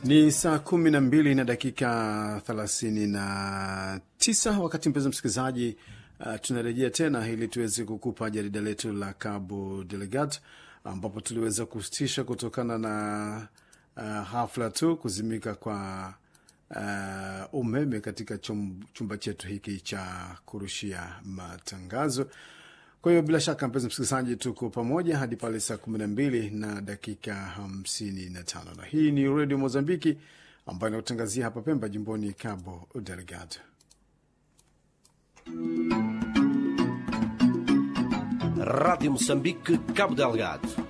Ni saa kumi na mbili na dakika thelathini na tisa wakati mpenzi msikilizaji, uh, tunarejea tena ili tuweze kukupa jarida letu la Cabo Delgado ambapo tuliweza kusitisha kutokana na uh, hafla tu kuzimika kwa uh, umeme katika chum, chumba chetu hiki cha kurushia matangazo. Kwa hiyo bila shaka mpenzi msikilizaji, tuko pamoja hadi pale saa kumi na mbili na dakika hamsini na tano na hii ni redio Mozambiki ambayo inakutangazia hapa Pemba, jimboni Cabo Delgado. Rádio Moçambique, Cabo Delgado.